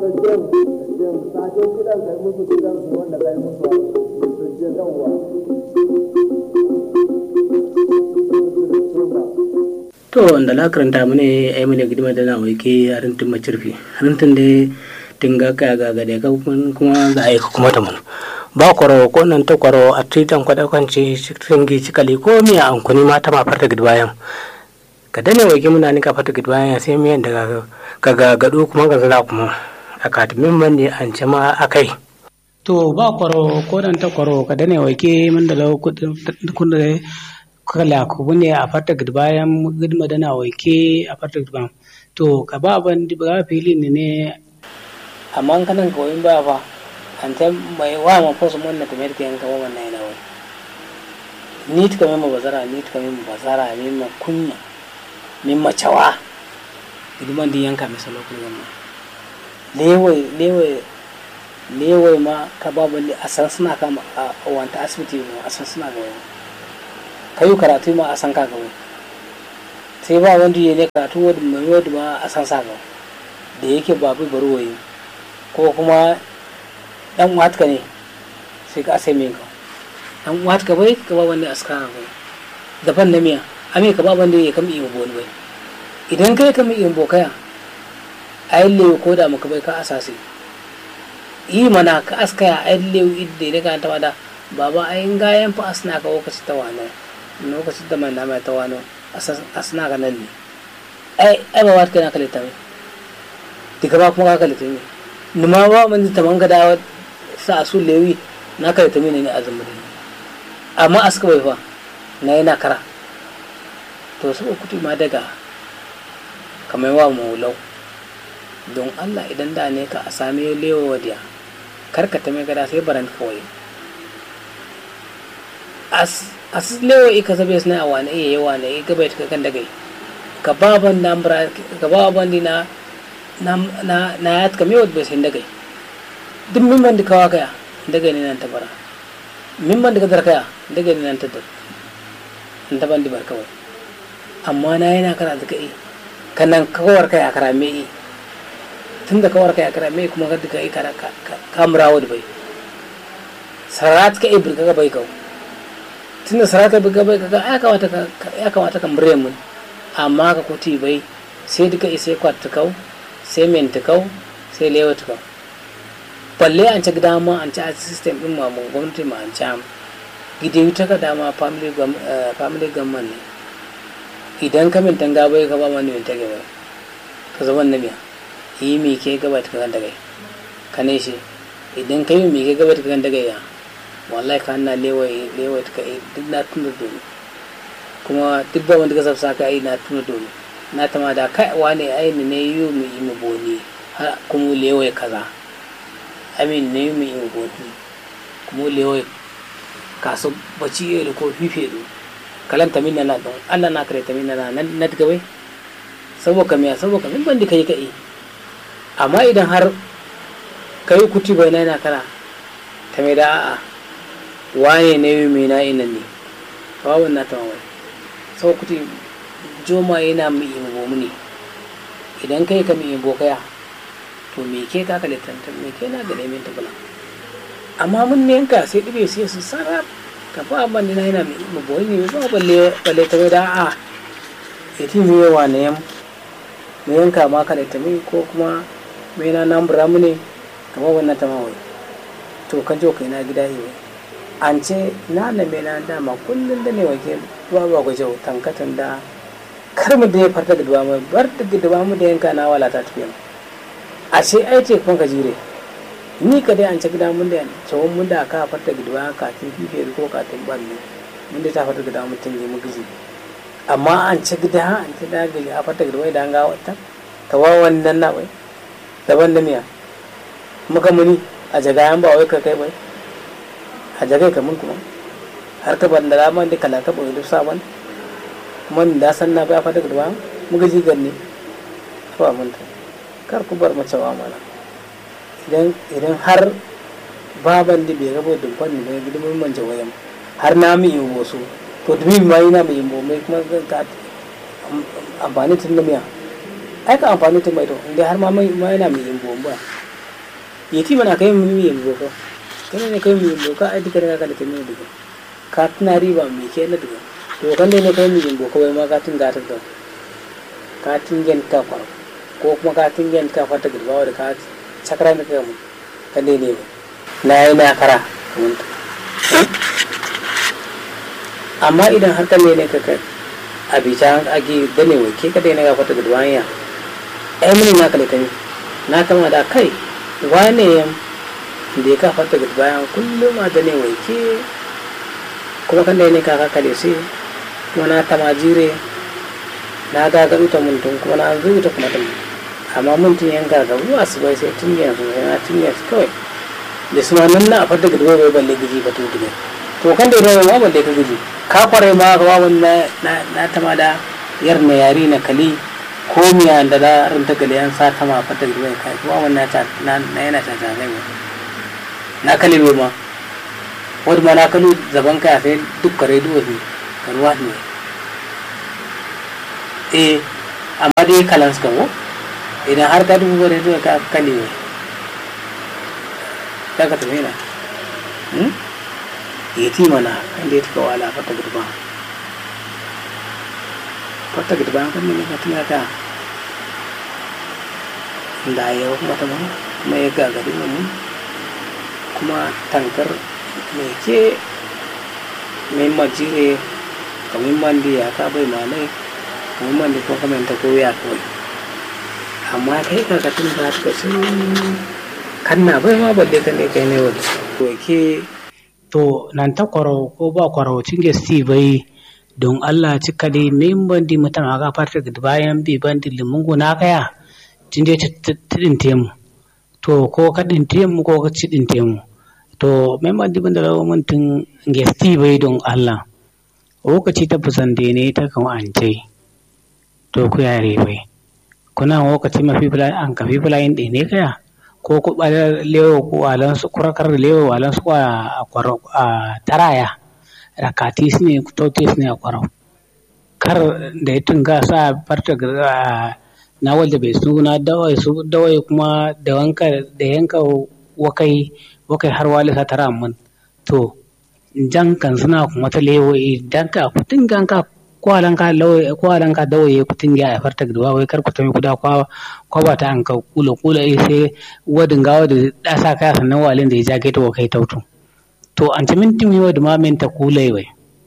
jin jin sake kidan kai musu kidan su wanda kai musu su jin yawa to wanda la karanta mu ne ai mu ne gidima da na waike harintin macirfi harintin da tinga ka ga ga da kuma za a yi kuma ta mun ba kwaro ko nan ta kwaro a titan kwada kwanci ringi cikali ko miya an kuni mata ma farta gidbayan ka dane waike muna ni ka farta gidbayan sai miyan daga ka ga gado kuma ga zala kuma a katimin man ne an ce ma akai to ba kwaro ko nan ta kwaro ka dane waike mun da lau kudin kudin kala ku ne a farta bayan gidma dana waike a farta bayan to ka ba ban ba fili ne ne amma kanan koyin ba fa an ta mai wa ma fosu mun na kamar ke yanka wannan yana wai ni ta kamar bazara ni ta kamar bazara ni ma kunya ni ma cawa gidman din yanka mai salo ku yamma lewai lewai lewai ma ka ba ban a san suna kama a wanta asibiti a san suna ga wani ka yi karatu ma a san ka gaba sai ba wanda ya ne karatu wadda mai wadda ma a san sa gaba da yake babu barwayi ko kuma dan watka ne sai ka sai min ka dan watka bai ka ba wanda aska bai daban na miya ame ka ba wanda ya kama iya boni bai idan kai kama iya bokaya a yi lewu ko da maka bai ka asasi yi mana ka askaya a yi lewu idda ya ka ta wada baba ayin gayan fa asna ka lokaci ta wani lokacin da mai nama ta wani asna ka nan ne ai ai ba wata kana kalita mai diga ba kuma ka kalita mai nima ba mun ta manga da sa su lewi na kalita mai ne azumi ne amma aska bai fa na yana kara to su kuti ma daga kamar wa maulau don Allah idan da ne ka a same lewa wadiya karkata mai gada sai baran kawai as lewa ika zabe sna a wane iya yawa ne ika bai ta kan dagai ka baban na mbra ka baban di na na na na yat ka mewat bai sin dagai duk min man di kawa kaya dagai ne nan ta bara min man di ka dar kaya dagai ne nan ta dar nan ta ban di bar kawai amma na yana kara da kai kanan kawar kaya kara me tun da kawar kaya kara me kuma ka duka yi kara ka murawo da bai sarat ka ibir ka bai kawai tunda sarata bi gaba kaga ya kamata ka ya kamata ka mure mun amma ka kuti bai sai duka isai kwatta kau sai menta kau sai lewa kau balle an ci dama an ci a system din ma mun gwamnati ma an ci am gide ta ka dama family family gamman ne idan ka mintan gaba ka ba mani mintan gaba ka zaman na miya yi mi ke gaba ta kan daga ka ne shi idan ka yi mi ke gaba ta kan daga ya wallahi ka na lewaye lewaye ka yi duk na tuna dole kuma duk ba wanda ka sabsa ka yi na tuna dole na tama da kai wane ai ne ne yi mu yi mu boni har kuma lewaye kaza amin ne yi mu yi mu boni kuma lewaye kaso baci ya ko fife do kalan tamin na don Allah na kare tamin na nan na gabai saboda miya saboda min bandi kai kai amma idan har kai kuti bai na yana kana ta mai da a'a waye ne yi mai na ina ne bawan na tamawai sau kuti joma yana mu yi mu ne idan kai ka mu yi bokaya to me ke ka kalitanta me ke na ga neman tabula amma mun ne yanka sai ɗibe sai su sarraf ka fa ban na yana mu boye ne ba balle balle ta da a yati mu yawa ne yam mu yanka ma kalita mi ko kuma me na nan bura mu ne kamar wannan tamawai to kan jo kai na gida yi an ce na na me na dama kullum da ne wake ba ba ku jau tankatan da kar mu da ya farta da duwa mu bar da duwa mu da yanka na wala ta tafiya a ce ai ce kun ka jire ni ka dai an ce gida mun da tsawon mun da ka farta da duwa ka tin fife ko ka tin balle mun da ta farta da mutum ne mu gizi amma an ce gida an ce da ga a farta da duwa da an ga wata tawa wannan na bai daban da miya muka muni a jagayan ba wai ka kai bai a jagai kamun kuma har ka ban da raman da kala ka bai duk sabon kuma da san na ba fata gaba mu gaji ganne to mun ta kar ku bar mace wa mana idan idan har baban da bai gaba dubban ne gidan mun manje wayan har na mi yin wasu to dubi ma yana mai yin mai kuma ka amfani tun da miya ai ka amfani tun mai to inda har ma yana mai yin bomba yeti mana kai mun mi yambo ko kana ne kai mi yambo ka ai dikare ka da kai mi diga ka tuna riba mi ke na diga to kan ne kai mi yambo ko ma ka tun gata da ka tun gen ka kwaro ko kuma ka tun gen ka fata girba da ka sakara ne ka mu kan ne ne na yi na kara mun amma idan har kan ne ne ka kai a bica agi dane wai ke ka dai ne ga fata girba ya ai mun na kale tani na kama da kai wane yam da ya kafa daga bayan kullum a dane waike kuma kan da ne kaka kale sai kuma na tama jire na gagaru ta muntun kuma na zuwa ta kuma tun amma muntun yan gagaru a su bai sai tun yanzu sai na tun yanzu kawai da su ma nan na a fadda gidi bai balle giji ba tun gidi to kan da ya ma balle ka giji ka kware ma ga wawan na na tama da yar na yari na kali ko miya da da rinta gali an sa ta ma fata da mai kai kuma wannan ta na yana ta ta kai na kale be ma wani ma na kalu zaban kai sai duk kare duwa ne karuwa ne eh amma dai kalan suka wo idan har ka dubu bare duwa ka kale ne ka ka tafi na hmm yeti mana inda ya tuka wala fata gurba fata gidi bayan kan ne ka tuna ka da ya kuma ta mun kuma ya gagari mu kuma tankar me ke mai majire kamar mandi ya ka bai malai kamar mandi ko kamar ta ko ya kawai amma kai ka ka tun ba ta sun kanna bai ma balle kan ne kai ne wani to ke to nan ta kwaro ko ba kwaro cinge steve bai don Allah cika dai min bandi mutum a gafar da bayan bi bandi limungu na kaya tun dai tidin temu to ko ka din temu ko ka ci din temu to min bandi banda rawa mutum gesti bai don Allah lokaci ta busan da ne ta kan ance to ku yare bai kuna lokaci mafi fulani an kafi fulani ɗin ne kaya ko ku ɓalar lewo ko alan su kurakar lewo alan su a taraya rakati ne totis ne a kwarau kar da ya tunga sa farta na wanda bai suna dawai su dawai kuma da wanka da yanka wakai wakai har wali sa tara mun to jan kan suna kuma ta lewo idan ka kutin gan ka kwalan ka lawai kwalan ka dawai kutin ga farta gidwa wai kar ku tafi kuda kwa kwa ba ta an ka kula kula sai wadin gawa da dasa kaya sannan walin da ya jage ta wakai tautu to an ci minti mi wadda ma min ta kulai wai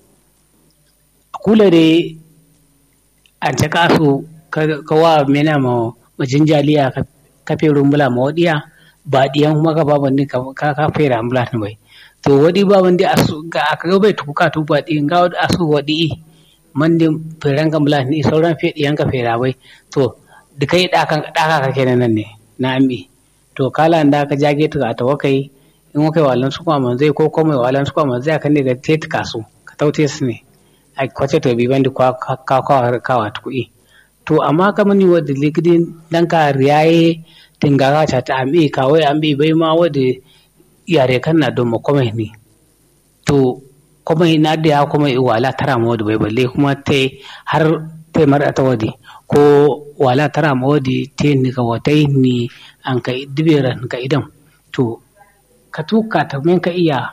kula de an ci kasu ka wa mena ma majin jaliya ka fe rumbula ma wadiya ba diyan kuma ka baban ni ka ka fe rumbula ni bai to wadi baban di asu ga aka ga bai tuka tu ba diyan ga asu wadi man di feran ka mula ni sauran fe diyan ka fera bai to dukai dakan daka ka kenan nan ne na ambi to kala da ka jage ta ta wakai in kai walan su kwa zai ko kuma walan su kwa zai kan ne ga tete kasu ka taute su ne a kwace to bi bandi kwa ka ka kawa tukui to amma kamar ni wadda ligidin dan ka riyaye tingaga ta ta ami ka wai an bi bai ma wadda yare kan na don makomai ne to kuma na da ya kuma wala tara ma wadda bai balle kuma ta har ta mara ta wadda ko wala tara ma wadda ta ni ka watai ni an ka diberan ka idan to ka tuka ta min ka iya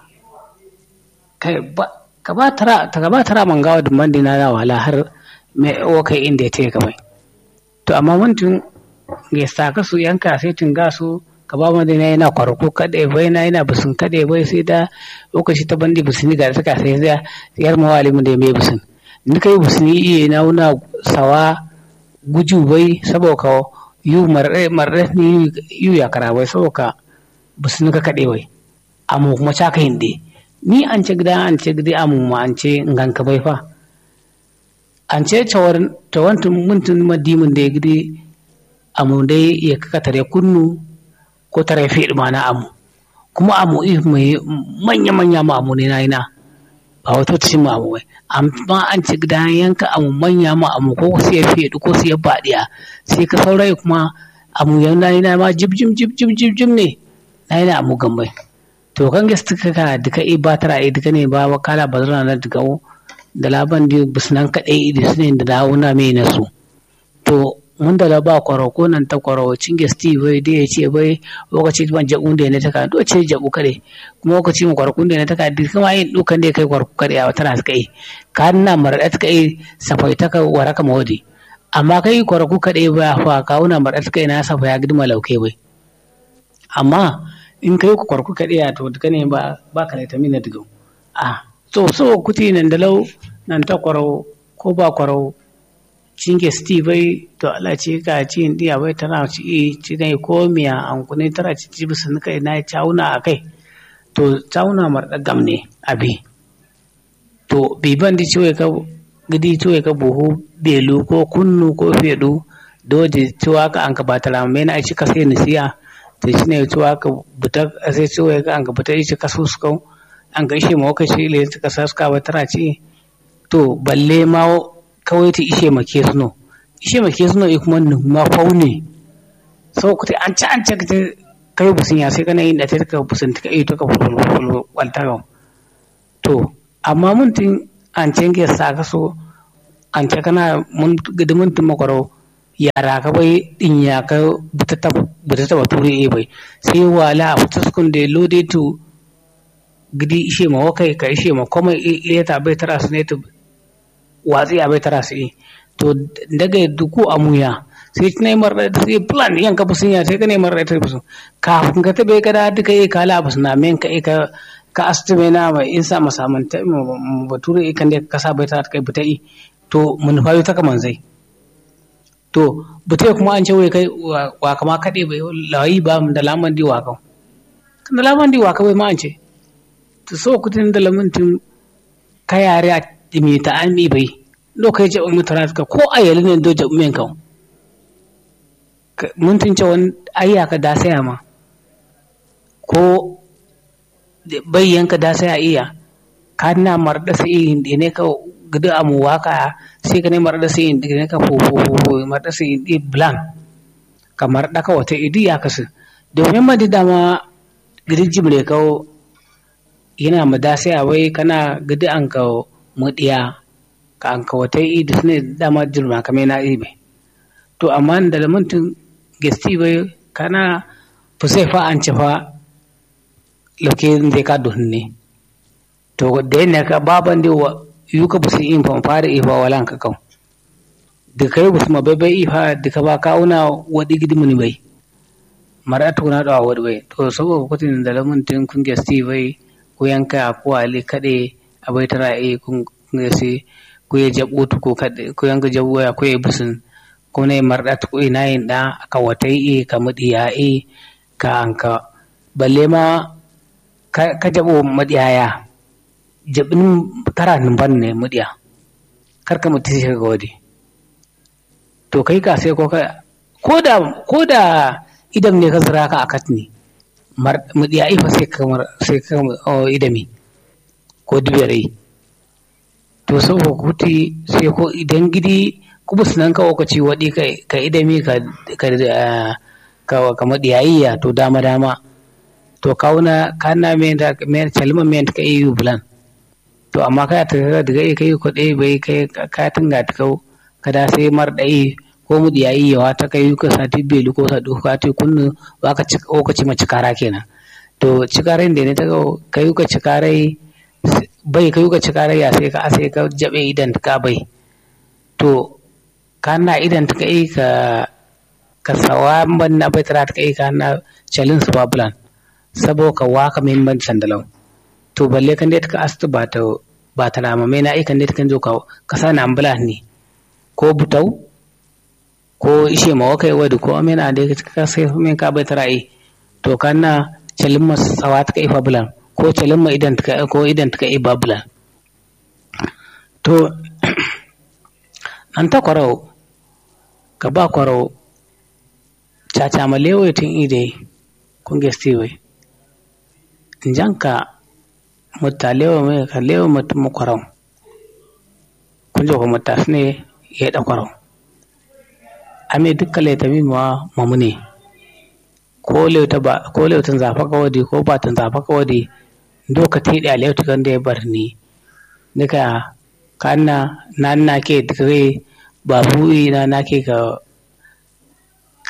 ka ba tara ta ba tara man gawa dum mandi na wala har me o kai inda te ka bai to amma muntun ga sa ka su yanka sai tun ga su ka ba mandi na yana kwarko kade bai na yana busun kade bai sai da lokaci ta bandi busuni ga suka sai ya yar mawalimu da mai busun ni kai busuni iya na wuna sawa guju bai saboda yu marre marre ni yu ya kara bai saboda busuni ka kade bai amu kuma caka hinde ni an ce gida an ce gida amu ma an ce ngan ka bai fa an ce cawar tawantun muntun madimin da ya gidi amu dai ya kaka tare kunnu ko tare fi ma na amu kuma amu mai manya manya ma amu ne na ina ba wata ci ma amu bai amma an ce gida yanka amu manya ma amu ko sai ya fi ko sai ya baɗiya sai ka saurayi kuma amu yana ina ma jib jib jib jib jib jib ne na ina amu gambai to kan gaske ka duka i ba tara i duka ne ba kala ba zana na duka da laban di bisnan kaɗai idi su ne da dawo na mai na su to mun da ba kwaro ko nan ta kwaro cinge steve bai da ya ce bai lokaci ban jabu da ne ta ka do ce jabu kare kuma lokaci mu kwaro da ne ta ka duk kuma yin dukan da kai kwaro kare a tana suka yi ka na marada ta kai safai ta ka waraka mawadi amma kai kwaro ku kade ba fa ka una marada ta kai na safa ya gidma lauke bai amma in kai ku kwaro ku kade ya to duka ne ba ba ka ta mina digo a so so kuti nan da lau nan ta kwaro ko ba kwaro cinge sti bai to ala ce ka ci indiya bai tana ci ci ne ko miya an kune tara ci ci bisu kai na cauna a kai to cauna mar da gamne abi to biban di ciwe ka gidi ciwe ka buhu belu ko kunnu ko fedu doje ciwa ka an ka batala me na ci ka sai nisiya to shi ne ciwa ka buta sai ciwe ka an ka buta ci ka susko an ga shi mawa shi le ka saska ba tara ci to balle ma kawai ta ishe make suno ishe make suno e kuma ma faune sau ku an ci an ci ka kai busin ya sai kana yin da ta ka busin ta kai ta ka fulfulu walta to amma mun tin an ci ke sa ka so an ci kana mun gidi mun tin makwaro yara ka bai din ya ka buta ta buta ta bature e bai sai wala a fita sukun da lode to gidi ishe ma wakai ka ishe ma komai iya ta bai tara su ne ta watsi a bai tara su to daga duku a muya sai ci nai marar da sai plan yan ka busun ya sai ka ne marar da busun kafin ka tabe ka da duka yi kala bus na men ka ka ka astume na mai in sa masaman ta bature ikan da ka sa bai tara kai buta yi to mun fayo ta kaman zai to buta kuma an ce wai kai wa kama kade bai layi ba da laman di waka da laman di waka bai ma an ce to so kutin da lamuntin ka yare a mi ta ami bai lokai je mu tara ka ko ayali ne do je men kan mun tin ce wani ayya ka da saya ma ko bai yanka da saya iya ka na marda sai ne ka gudu amu waka sai ka ne marda sai ne ka fo fo fo marda sai di blank kamar da ka wata idi ya kasu domin ma dama gidi jimre ka yana ma da saya wai kana gudu an ka mudiya ka an ka wata idi ne dama jirma kamar na ibe to amma da lamuntin gesti bai kana fusai fa an ci fa lauke zai ka duhun ne to da yana ka baban da wa yu ka busi in fan fara ifa walan ka kan da kai busu ma bai bai ifa da ka ba kauna wadi gidi muni bai mara tuna da wadi bai to saboda kutin da lamuntin kun gesti bai ko yanka ko ali kade abai tara e kun gesi ko ya jabu ko kade ko yanka jabu ya ko ya busun ko ne marda ko ina yin da aka watai e ka mudiya e ka anka balle ma ka jabo madiyaya jabin tara ban ne mudiya kar ka mutu shi ga wadi to kai ka sai ko ka ko da ko da idan ne ka zira ka akat ne mudiya ifa sai ka sai ka idami ko dubiyar to saboda kuti sai ko idan gidi kubus nan ka wakaci waɗi ka idami ka ka ka madiyayya to dama dama to kauna kana men da men calma men ka yi bulan to amma ka ta daga kai ko dai bai kai ka tunga ta kau kada sai mar dai ko mu diyayi yawa ta kai ka sati belu ko sadu ka ta kunnu ba ka ci ko ka ci ma cikara kenan to cikaren da ne ta kai ka cikarai bai kai ka cikarai ya sai ka sai ka jabe idan ka bai to kana idan ta kai ka ka sawa ban na bai tara ta kai ka na chalin su babulan sabo ka waka min ban sandalau to balle kan dai ka astu ba ta ba ta nama mai na ikan dai kan zo ka ka sa na ambula ne ko butau ko ishe ma waka yi wadi ko amina dai ka sai min ka bai tara to kan na chalin ma sawa ta kai babulan ko chalin ma idan ta ko idan ta kai babulan to nan ta kwarau ka ba kwarau caca ma lewo tun ide kun gesti wai janka mutta lewo mai ka lewo mutum mu kwarau kun jo ko mutta ne ya da kwarau ame dukka le tabi ma mamune ko lew ta ba ko lew tan zafa ka wadi ko ba tan zafa ka wadi do ka tidi a lew kan da ya barni nika kanna nan na ke dikre babu ina na ke ka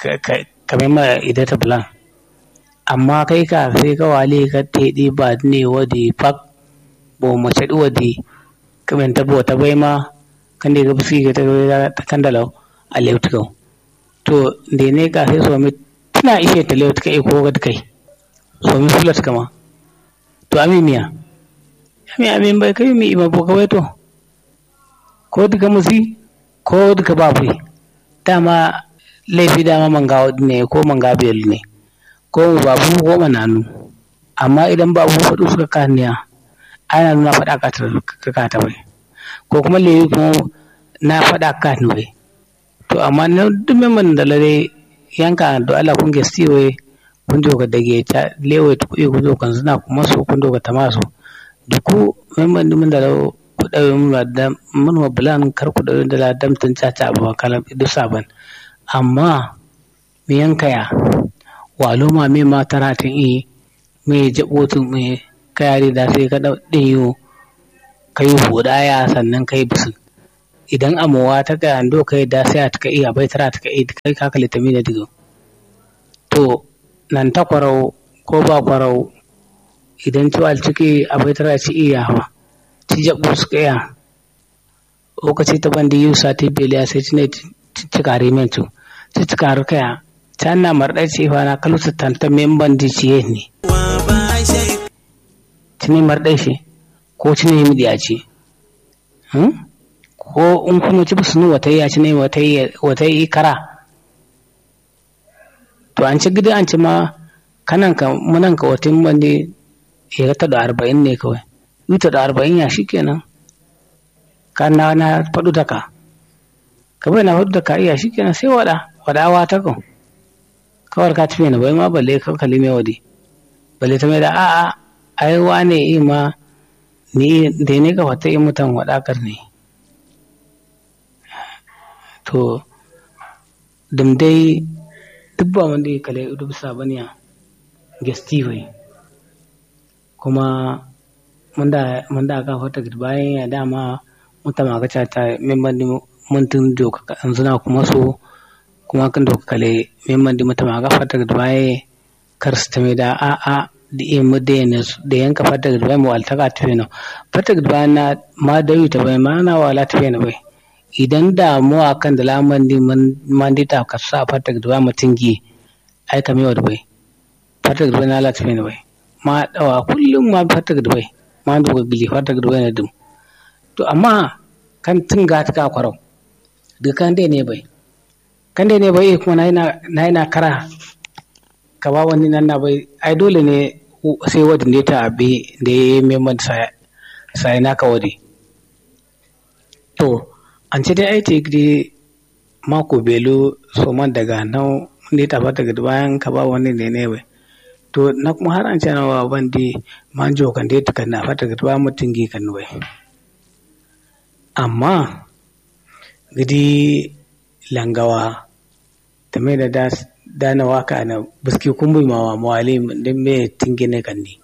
kamar ma idan ta bulan amma kai ka sai ka wale ka teɗi ba ne wadi fak bo mace ɗi wadi kamar ta bo ta bai ma kan da ga bisi ga ta kan dalau a leutukau to da ne ka sai so mi tana ishe ta leutuka ko ga kai so mi fulat kama to ami miya ami ami bai kai mi ima bo kawai to ko duka musi ko duka babu dama laifi dama manga ne ko manga biyar ne ko babu ko mananu amma idan babu faɗu suka kaniya ana nuna faɗa ka ta bai ko kuma lewi kuma na faɗa ka ni bai to amma na duk memban da lare yanka da Allah kun gesti wai kun jo ga dage ta lewe ta kuɗi kun jo kan suna kuma so kun jo ga tamaso duku memban dimin da ku ɗauye mun da mun wa bulan kar ku ɗauye da dam tun caca ba kalam duk saban amma me yankaya walo ma me ma taratin i me jabotin me kayari da sai ka dau dinyo kai hudaya sannan kai bisin idan amowa ta ga ando kai da sai ta kai abai tara ta kai kai ka kalita mi da digo to nan ta kwarau ko ba kwarau idan ciwal ciki abai tara ci iya hawa ci jabu su kaya lokaci ta bandi yusa ta beliya sai ci ne ci kare men ci ci kare kaya canna marɗa ce fa na kalu tanta memban di ciye ne cini marɗa shi ko cini mi diya ce ko in kuma ci bisu wata yi a cini wata yi kara to an ci gida an ci ma kanan ka munan ka wata bandi ya ta da arba'in ne kawai yuta da arba'in ya shi kenan ka na na faɗu da ka ka bai na faɗu da ka iya shi kenan sai waɗa waɗawa ta kan kawar ka tafiya na bai ma balle ka kalli mai wadi balle ta mai da a'a ai wane yi ma ni da ne ka fata yi mutan wadakar ne to dum dai duk ba wanda ya kale idu bisa baniya gesti bai kuma mun da aka fata bayan ya dama mutan ma ka ta memban mun tun doka yanzu na kuma so kuma kan doka kale memman di mata maga fata ga duwaye kar su tame da a a da iya mu da yana da yanka fata ga duwaye mu walta ka tafe na fata ga duwaye na ma da yi ta bai ma na wala tafe na bai idan da mu a kan da laman di man di ta ka sa fata ga duwaye mutum gi ai ka mewa da bai fata ga duwaye na la tafe na bai ma dawa kullum ma fata ga duwaye ma doka gili fata ga duwaye na dum to amma kan tun ga ta ka kwarau dukan dai ne bai kan dai ne bai kuma na yana kara ka ba wani nan na bai ai dole ne sai wadda ne ta abi da ya yi memman sai na ka wadi to an ce dai ai ta gidi mako belu so man daga nan ne ta fata ga bayan ka ba wani ne ne bai to na kuma har an ce na wa bandi manjo kan dai ta na fata ga bayan mutum gi kan bai amma gidi langawa tame da dana waka na biski kumbi mawa mawali din me tingine kan ni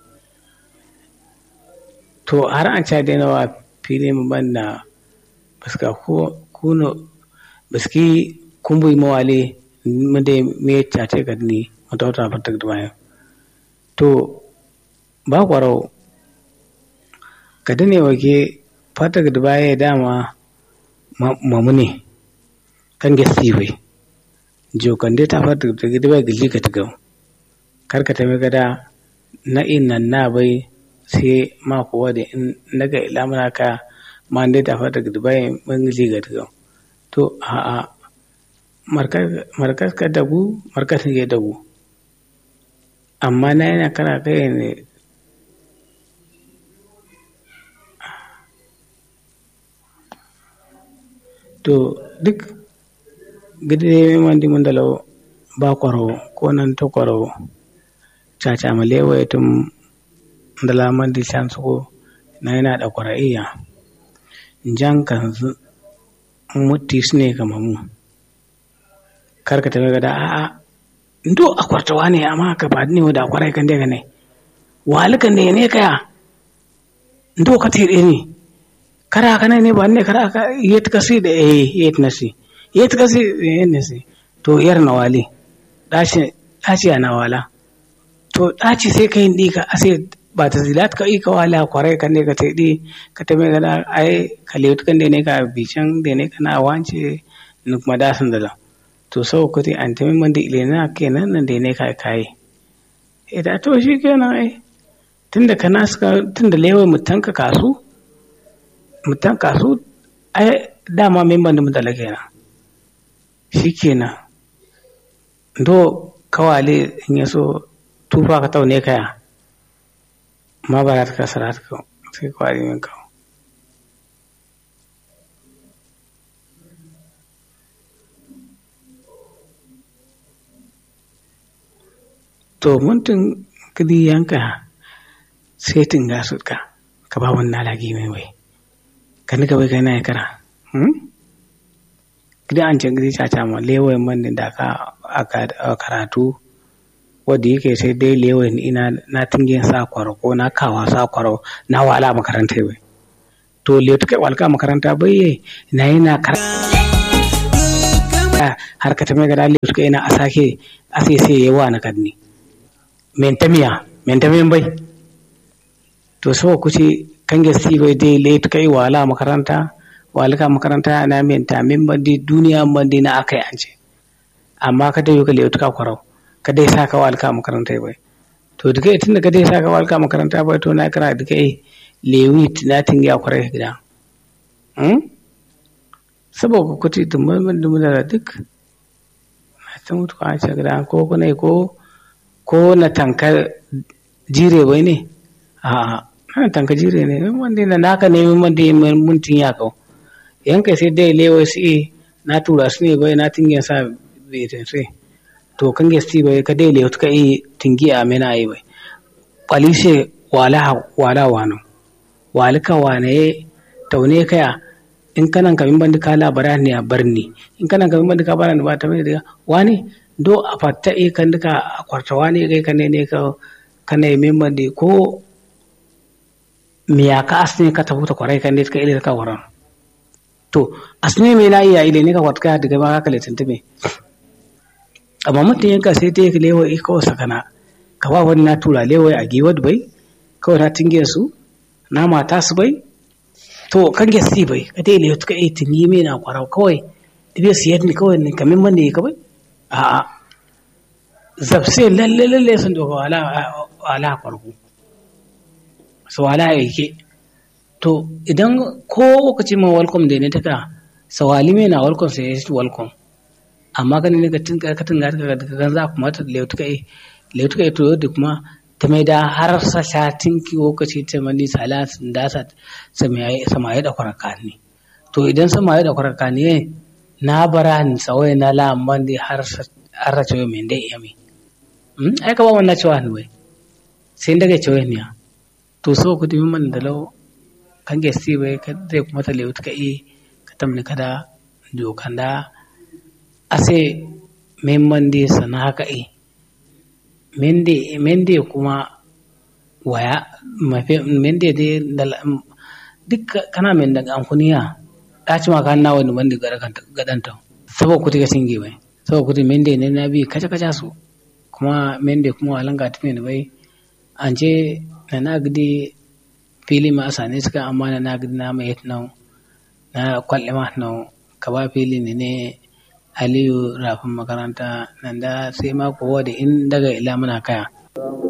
to har an ca dai nawa fili mu banna biska ko kuno biski kumbi mawali mu dai me cace kan ni mutauta fatak da bayan to ba kwarau ka dane wake fatak da baya dama mamu ne kan gesti bai jokan dai ta fata da gidi bai gilli ka tigau kar ka tame gada na innan na bai sai ma kuwa da in naga ilamuna ka ma dai ta fata gidi bai mun gilli ka tigau to a a markas ka dagu markas ne dagu amma na yana kara kai ne to duk gidi man di mun dalau ba kwaro ko nan to kwaro caca ma lewa tum dala man di chan ko na yana da kwaraiya jan kan mutti sne kama mu kar ka tabe gada a'a ndo a kwartawa ne amma ka ba ne da kwarai kan daga ne walikan ne ne kaya ndo ka tere ne kara kana ne ba ne kara ka yet kasi da eh yet nasi yet kasi eh nasi to yar na wali ɗaci ɗaci ana wala to ɗaci sai ka yin ɗi ka ase ba ta zilat ka ika wala kwarai kan ne ka ta ɗi ka ta mai gana ai ka lewut kan ne ka bican da ne kana wance ni kuma da sun da to sau ku te an ta min da ile na kenan nan da ne ka kai eh da to shi kenan ai tunda kana suka tunda lewa mutan ka kasu mutan kasu ai dama memban da mutala kenan shi kenan do kawale in ya so tufa ka taune kaya ma ba ta kasara ta kawo sai kwari min kawo to muntun kidi yanka sai tinga su ka ka ba wannan lagi mai wai kan ka bai kai na kara gida an can gidi caca ma lewayin man da ka a karatu wadda yake sai dai lewayin ina na tingin sa kwaro ko na kawa sa kwaro na wala makaranta bai to le ta kai walka makaranta bai yi na yi na karanta har ka tame gada le suka ina a sake a sai sai yawa na kadni mentamiya mentamiyan bai to so kuce kan gasi bai dai le ta kai wala makaranta walika makaranta na menta min bandi duniya bandi na akai an ce amma ka dai ka lewuta ka kwarau ka dai saka walika makaranta bai to duka tun da ka dai saka walika makaranta bai to na kira duka eh lewi na tinga kwarai gida hmm saboda kuti dumman dumman da duk na ta mutu a ce gida ko kuna ko ko na tankar jire bai ne a'a na tanka jire ne wanda na naka ne wanda mun tin ya kau yanka sai dai lewa su na tura su ne bai na tingin sa bai sai to kan gesti bai ka dai lewa ka yi tingi a mena yi bai kwalishe wala wala wano walika wane taune kaya in kanan kamin bandi ka labara ne a barni in kanan kamin bandi ka bara ne ba ta mai daga wani do a fatta e kan duka a kwarta wani kai kan ne ka kana yi min bandi ko miya ka asne ka tafuta kwarai kan ne ka ile ka waran to asne me na iya ile ne ka kwatka daga ba ka letin tume amma mutum yanka sai ta yi lewa iko sakana ka ba wani na tura lewa a giwad bai kawai na tinge su na mata su bai to kan ge si bai ka dai lewa tuka yi tuni me na kwarau kawai ibe su yadda kawai ne kamin man ne ka bai a'a zabse lalle lalle sun doka wala wala farko su wala yake to idan ko lokaci ma welcome da ne taka sawali me na welcome sai shi welcome amma kan ne ka tinka ka tinga ka kan za kuma ta leutuka e leutuka e to da kuma ta mai da har sa shatin ki lokaci ta mani salat da sa samaye samaye da kwaraka ne to idan samaye da kwaraka ne na bara ni tsawai na lamban da har har ra cewa me dai yami ai ka ba wannan cewa ne wai sai daga cewa ne to so ku dimi man da lau kan gesti bai ka zai kuma ta lewu ka i ka tamni kada dokan da ase memman di sana haka i mende mende kuma waya mafi mende de da duk kana men daga ankuniya daci ma kan nawa ni mande gadanta saboda kuti ga singe bai saboda kuti mende ne na bi kaca kaca su kuma mende kuma walanga tafi ne bai an ce na nagdi fili ma asane suka amma na nagdi na mai nan na kwalle ma nan ka ba fili ne ne aliyu rafin makaranta nan da sai ma kowa da in daga ila muna kaya